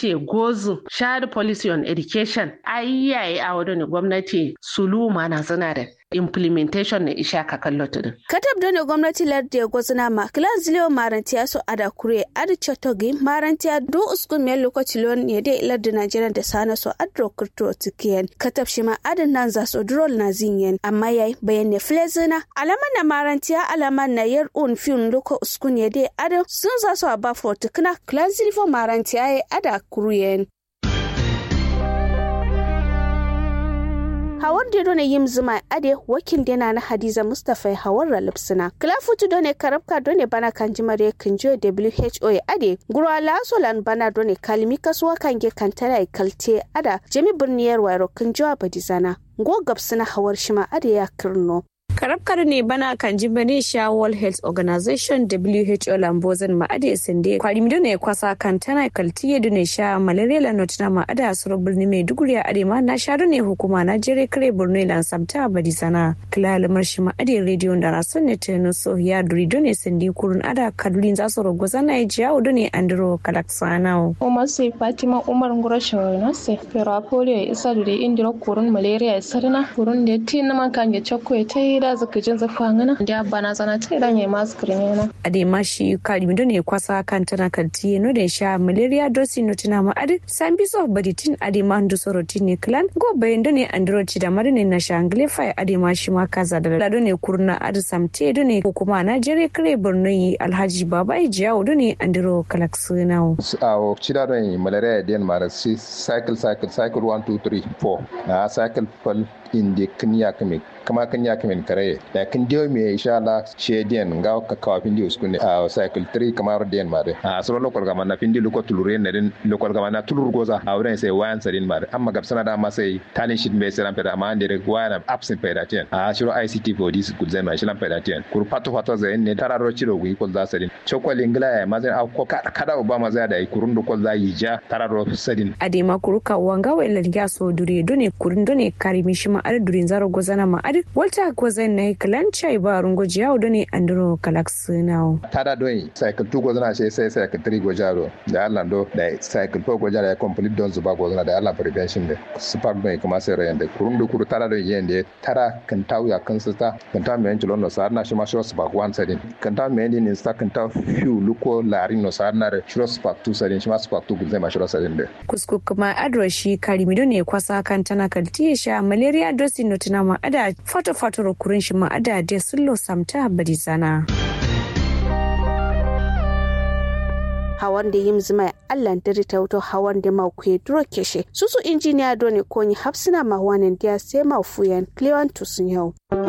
gwamnati gozu shared policy on education ayyaye a wadda gwamnati sulu mana suna da implementation na isha ka kallo tudun. Katab dole gwamnati lardi ya gwazina ma kilan ziliyo marantiya su ada kure adi chotogi marantiya do uskun miyar lokaci lon ya dai lardi Najeriya da sana so adro kurto tikiyen katab shi ma adin nan za so drol na zinyen amma yayi bayan ne flezina alaman na marantiya alaman na yar un fin loko uskun ya dai adin sun za so a ba fortukuna kilan ziliyo marantiya ya ada kuruyen. hawar da done yim zuma ade wakil dena na hadiza mustapha hawar ralipsina kilafutu done karabka done bana kan jimare kinjo who ade gurwa lasolan bana done kalmi kasuwa kange kantara kalte ada jami birniyar wairo kinjo badizana go gabsina hawar shima ade ya kirno karabkar ne bana kan ji bane sha world health organization who lambozin ma'ada sinde kwari mi ne kwasa kan tana kaltiye dune sha malaria la notina ma'ada suru birni mai duguri a arema na sha ne hukuma na jere kare borno lan samta badi sana kila lamar shi ma'ada radio da rasun ne tenu so ya duri dune sinde kurun ada kadulin za su rogo zana ya jiya dune andro kalaksanao umar sai fatima umar ngura shawarna sai pero polio isa dure indiro kurun malaria sarna kurun da tin man kan ya chakko ya tai da zaka jin zafa ngana da bana zana ta idan yayi masu kirmena ade ma shi kari mi ne kwasa kan tana kalti no da sha malaria dosi no tana ma ade san biso baditin ade ma ndu soroti ne clan go bayan do ne andro ci da marine na shangle fai ade ma shi ma kaza da lado ne kurna ade samte do ne kuma na jere kare borno yi alhaji baba ijiyawo do ne andro kalaksunao awo cida do yi malaria den mara si cycle cycle cycle 1 2 3 4 na cycle pal inde knya kame kama kanya kame kare da kin dio me insha Allah she den ga ka kawa pindi uskune a cycle 3 kamar den mare a so lokol gama na pindi loko tulure ne den lokol gama na tulur goza a wurin sai wayan sarin mare amma gab sana da ma sai talin shit me sai peda amma ande wayan absent peda ten a shiro ICT for this good zai ma shi lan peda ten kur pato pato zai ne tararo ciro gui kol za sarin chokol ingla ya ma zai a ko kada ba ma zai da kurun do kol za yi ja tararo sarin adema kuruka wanga wa ilan so dure done kurun done karimi shi ma ar durin zaro gozana ma ar walta gozan na kalan chai ba rungo jiyawo done andro kalax now tada doyi cycle 2 gozana sai sai cycle 3 gojaro da Allah do da cycle 4 gojaro ya complete don zuba gozana da Allah prevention da spark doyi kuma sai rayan da kurun do kuru tada doyi yende tara kan tawu ya kan sita kan ta me yanci no sar na shi ma shi spark 1 sadin kan ta me ni sta kan ta few luko larin no sar na shi spark 2 sadin shi ma spark 2 gozai ma shi sadin da kusku kuma adro shi karimi ne kwasa kan tana kaltiye sha malaria dosi no tuna ma ada fato fato kurin shi ma ada de sullo samta bari sana hawan da yim zima allan diri ta wuto hawan da ma kuye duro keshe susu injiniya doni konyi hapsina ma wanin dia sai ma fuyan clewan tusun yau